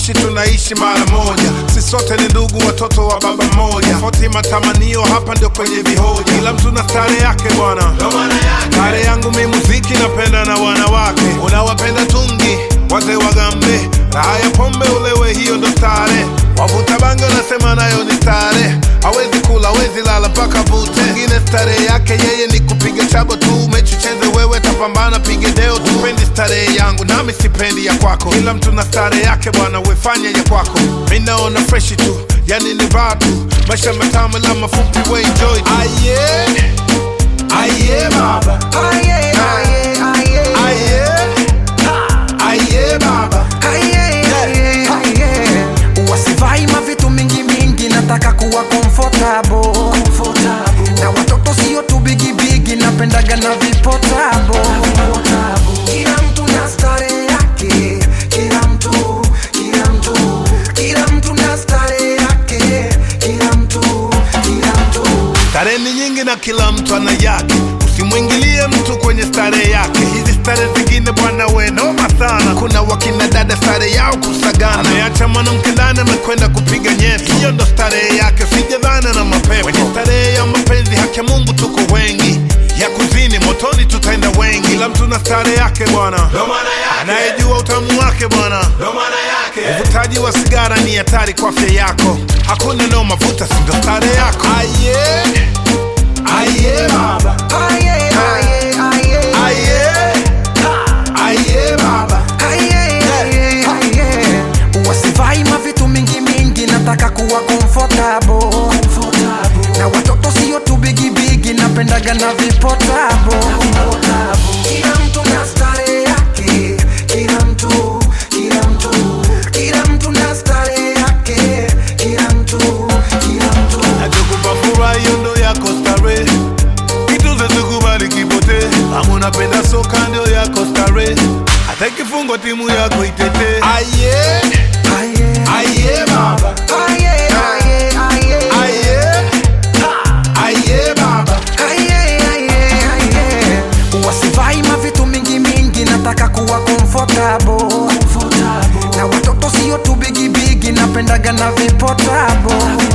kuishi tunaishi mara moja, si sote ni ndugu, watoto wa baba mmoja. Tofauti matamanio hapa ndio kwenye vihoja, kila mtu na stare yake bwana. Stare yangu mi muziki, napenda na wanawake, unawapenda tungi wazee wagambe, raha ya pombe ulewe, hiyo ndo stare. Wavuta bange unasema nayo ni stare, hawezi kula hawezi lala mpaka vute. Mwingine stare yake yeye ni kupiga chabo tu, mechi cheze wewe, tapambana pige deo tu. Pendi starehe yangu nami sipendi ya kwako, kila mtu na stare yake bwana, wefanya ya kwako. Mi naona freshi tu, yani ni vaa tu, maisha matamu la mafupi, we enjoy tu. Aye, aye baba, Aye, aye, aye. aye, aye baba. Aye, aye, aye. wasivai mavitu mingi mingi nataka kuwa comfortable. na watoto sio tu bigibigi napendaga na vipotabo kila mtu na stare yake kila mtu kila mtu kila mtu na stare yake kila mtu kila mtu Starehe ni nyingi na kila mtu ana yake, usimwingilie mtu kwenye starehe yake. Hizi starehe zingine bwana, we noma sana. Kuna wakina dada starehe yao kusagana, ameacha mwanamke ndani amekwenda kupiga nyeti, hiyo ndo starehe yake, sijadhana na mapepo. Kwenye starehe ya mapenzi, haki ya Mungu tuko wengi, ya kuzini motoni tutaenda wengi. Kila mtu na starehe yake bwana, anayejua utamu wake bwana. Uvutaji wa sigara ni hatari kwa afya yako, hakuna noma, vuta sindo starehe yako. Aye, aye baba, aye, aye, aye. aye, aye baba. Aye, aye, aye. wasivai mavitu mingi mingi nataka kuwa comfortable. na watoto sio tu bigibigi napendaga na vipotabo kila mtu na stare yake kila mtu kila mtu kila mtu na stare yake kila mtu kila mtu Nachokupa furaha hiyo ndo yako starehe, kitu zezikubali kipote. Kama unapenda soka ndio yako starehe, hata ikifungwa timu yako itete. Aye, aye, aye baba, aye, aye, aye. aye, aye baba. Aye, aye, aye. wasivai mavitu mingi mingi nataka kuwa comfortable. na watoto sio tu bigibigi napendaga na vipotabo